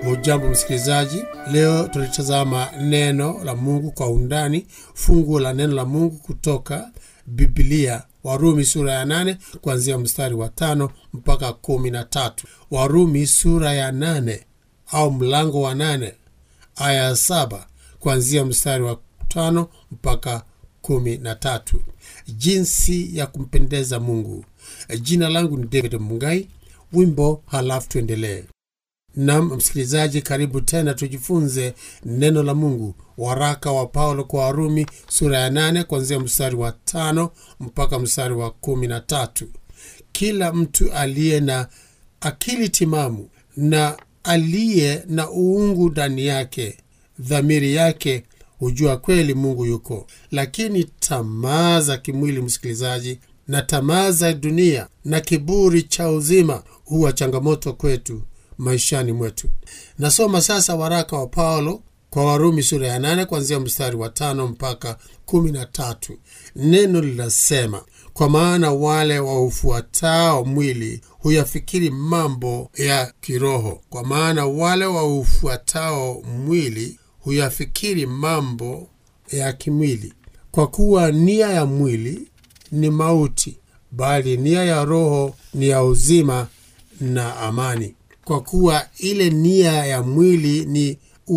Hujambo msikilizaji, leo tulitazama neno la Mungu kwa undani, fungu la neno la Mungu kutoka Biblia, Warumi sura ya nane kuanzia mstari wa tano mpaka kumi na tatu. Warumi sura ya nane au mlango wa nane aya ya saba kuanzia mstari wa tano mpaka kumi na tatu. Jinsi ya kumpendeza Mungu. Jina langu ni David Mungai. Wimbo halafu tuendelee. Nam msikilizaji, karibu tena tujifunze neno la Mungu. Waraka wa Paulo kwa Warumi sura ya nane kuanzia mstari wa tano mpaka mstari wa kumi na tatu. Kila mtu aliye na akili timamu na aliye na uungu ndani yake, dhamiri yake hujua kweli Mungu yuko. Lakini tamaa za kimwili, msikilizaji, na tamaa za dunia na kiburi cha uzima huwa changamoto kwetu maishani mwetu. Nasoma sasa waraka wa Paulo kwa Warumi sura ya nane kuanzia mstari wa tano mpaka kumi na tatu. Neno linasema, kwa maana wale waufuatao mwili huyafikiri mambo ya kiroho, kwa maana wale waufuatao mwili huyafikiri mambo ya kimwili, kwa kuwa nia ya mwili ni mauti, bali nia ya roho ni ya uzima na amani kwa kuwa ile nia ya mwili ni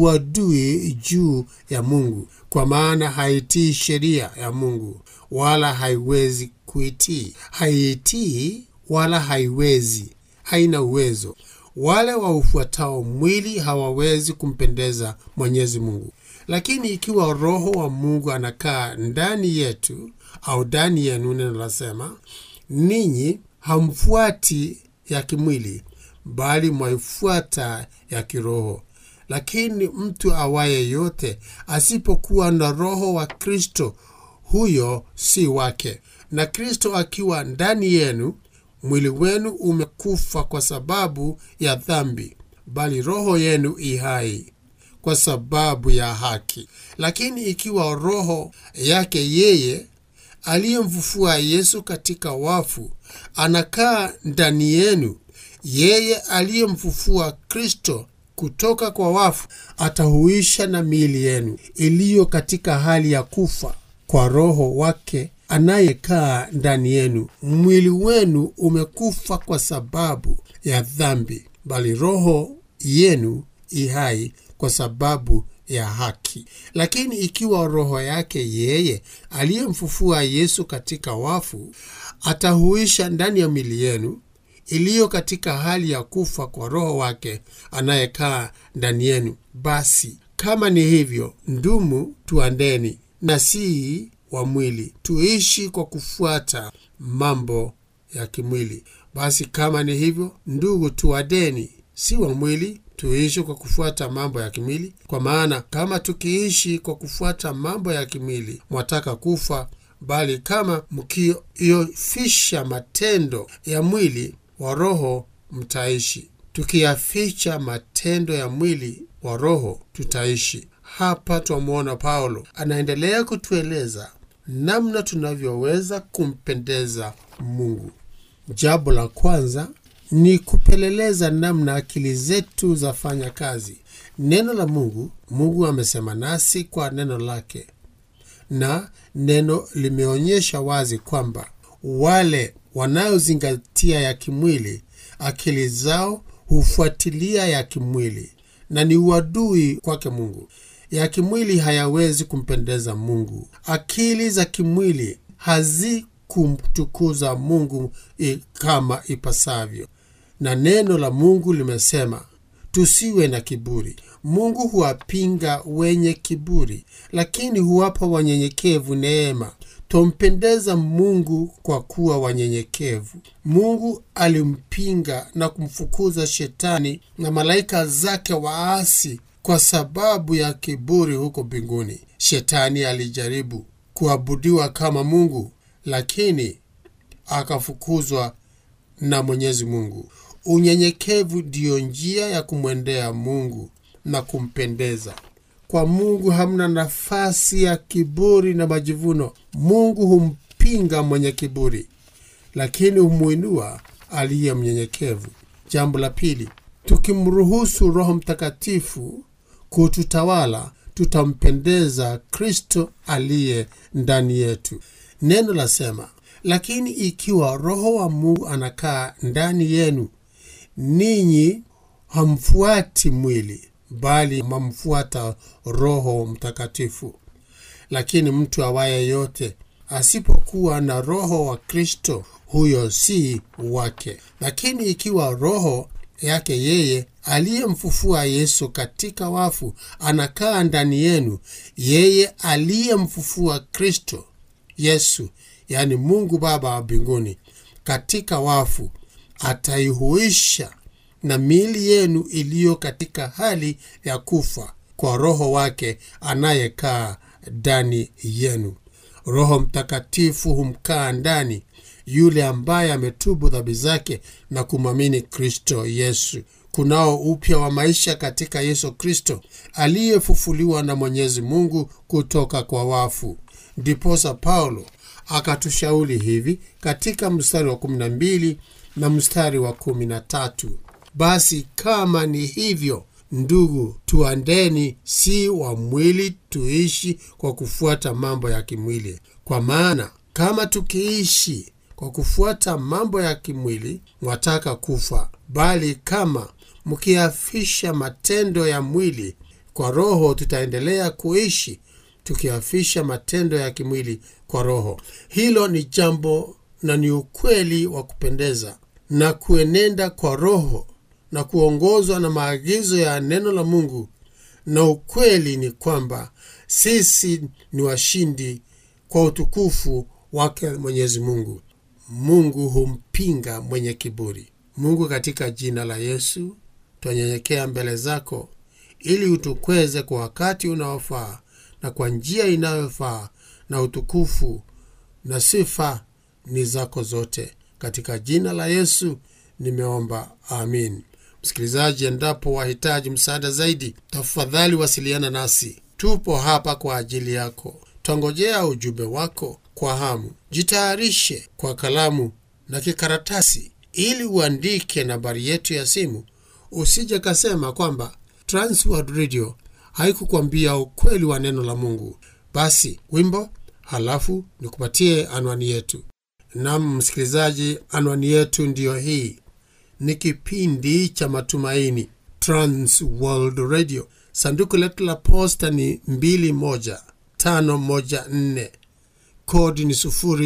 uadui juu ya Mungu, kwa maana haitii sheria ya Mungu, wala haiwezi kuitii. Haiitii wala haiwezi, haina uwezo. Wale waufuatao mwili hawawezi kumpendeza Mwenyezi Mungu. Lakini ikiwa Roho wa Mungu anakaa ndani yetu au ndani yenu, neno lasema, ninyi hamfuati ya kimwili bali mwaifuata ya kiroho. Lakini mtu awaye yote asipokuwa na Roho wa Kristo, huyo si wake. Na Kristo akiwa ndani yenu, mwili wenu umekufa kwa sababu ya dhambi, bali roho yenu ihai kwa sababu ya haki. Lakini ikiwa Roho yake yeye aliyemfufua Yesu katika wafu anakaa ndani yenu yeye aliyemfufua Kristo kutoka kwa wafu atahuisha na miili yenu iliyo katika hali ya kufa kwa Roho wake anayekaa ndani yenu. Mwili wenu umekufa kwa sababu ya dhambi, bali roho yenu ihai kwa sababu ya haki. Lakini ikiwa Roho yake yeye aliyemfufua Yesu katika wafu atahuisha ndani ya miili yenu iliyo katika hali ya kufa kwa Roho wake anayekaa ndani yenu, basi kama ni hivyo, ndumu, tuandeni na si wa mwili, tuishi kwa kufuata mambo ya kimwili. Basi kama ni hivyo, ndugu, tuadeni, si wa mwili, tuishi kwa kufuata mambo ya kimwili. Kwa maana kama tukiishi kwa kufuata mambo ya kimwili, mwataka kufa, bali kama mkiofisha matendo ya mwili wa roho mtaishi. Tukiyaficha matendo ya mwili wa roho tutaishi. Hapa twamwona Paulo anaendelea kutueleza namna tunavyoweza kumpendeza Mungu. Jambo la kwanza ni kupeleleza namna akili zetu zafanya kazi. Neno la Mungu, Mungu amesema nasi kwa neno lake, na neno limeonyesha wazi kwamba wale wanayozingatia ya kimwili, akili zao hufuatilia ya kimwili na ni uadui kwake Mungu. Ya kimwili hayawezi kumpendeza Mungu. Akili za kimwili hazikumtukuza Mungu kama ipasavyo, na neno la Mungu limesema tusiwe na kiburi. Mungu huwapinga wenye kiburi, lakini huwapa wanyenyekevu neema. Twampendeza Mungu kwa kuwa wanyenyekevu. Mungu alimpinga na kumfukuza Shetani na malaika zake waasi kwa sababu ya kiburi huko mbinguni. Shetani alijaribu kuabudiwa kama Mungu, lakini akafukuzwa na Mwenyezi Mungu. Unyenyekevu ndiyo njia ya kumwendea Mungu na kumpendeza. Kwa Mungu hamna nafasi ya kiburi na majivuno. Mungu humpinga mwenye kiburi, lakini humwinua aliye mnyenyekevu. Jambo la pili, tukimruhusu roho mtakatifu kututawala tutampendeza kristo aliye ndani yetu neno lasema lakini ikiwa roho wa mungu anakaa ndani yenu ninyi hamfuati mwili bali mamfuata roho mtakatifu lakini mtu awaye yote asipokuwa na roho wa kristo huyo si wake lakini ikiwa roho yake yeye aliyemfufua yesu katika wafu anakaa ndani yenu yeye aliyemfufua kristo yesu yaani mungu baba wa mbinguni katika wafu ataihuisha na miili yenu iliyo katika hali ya kufa kwa roho wake anayekaa ndani yenu roho mtakatifu humkaa ndani yule ambaye ametubu dhambi zake na kumwamini kristo yesu kunao upya wa maisha katika yesu kristo aliyefufuliwa na mwenyezi mungu kutoka kwa wafu ndiposa paulo akatushauri hivi katika mstari wa 12 na mstari wa 13 basi kama ni hivyo ndugu tuandeni si wa mwili tuishi kwa kufuata mambo ya kimwili kwa maana kama tukiishi kwa kufuata mambo ya kimwili mwataka kufa bali kama mkiafisha matendo ya mwili kwa roho tutaendelea kuishi tukiafisha matendo ya kimwili kwa roho hilo ni jambo na ni ukweli wa kupendeza na kuenenda kwa roho na kuongozwa na maagizo ya neno la mungu na ukweli ni kwamba sisi ni washindi kwa utukufu wake mwenyezi mungu mungu humpinga mwenye kiburi mungu katika jina la yesu twanyenyekea mbele zako ili utukweze kwa wakati unaofaa na kwa njia inayofaa na utukufu na sifa ni zako zote katika jina la yesu nimeomba amin msikilizaji endapo wahitaji msaada zaidi tafadhali wasiliana nasi tupo hapa kwa ajili yako twangojea ujumbe wako kwa hamu jitayarishe kwa kalamu na kikaratasi ili uandike nambari yetu ya simu usije kasema kwamba transworld radio haikukwambia ukweli wa neno la mungu basi wimbo halafu nikupatie anwani yetu nam msikilizaji anwani yetu ndiyo hii ni kipindi cha matumaini trans world radio sanduku letu la posta ni 21514 kodi ni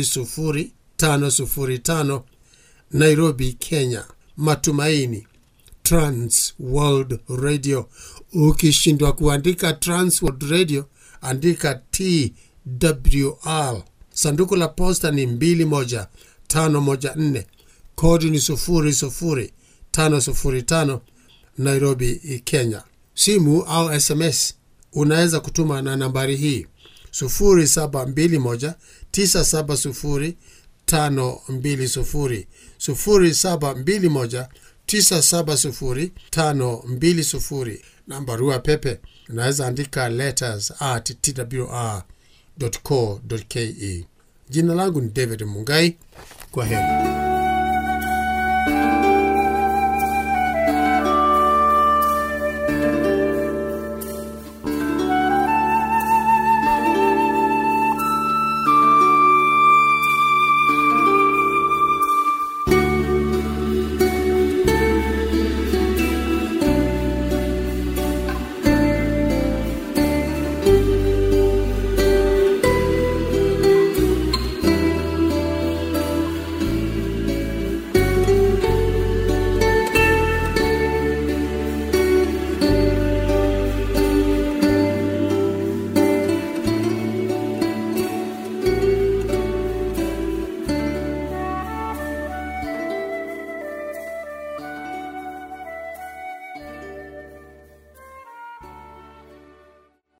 00505 nairobi kenya matumaini trans world radio ukishindwa kuandika trans world radio andika twr sanduku la posta ni 21514 kodi ni 00505 nairobi kenya simu au sms unaweza kutuma na nambari hii 0721 970 520 0721 970 na barua pepe unaweza andika letters at twr co ke jina langu ni david mungai kwa heri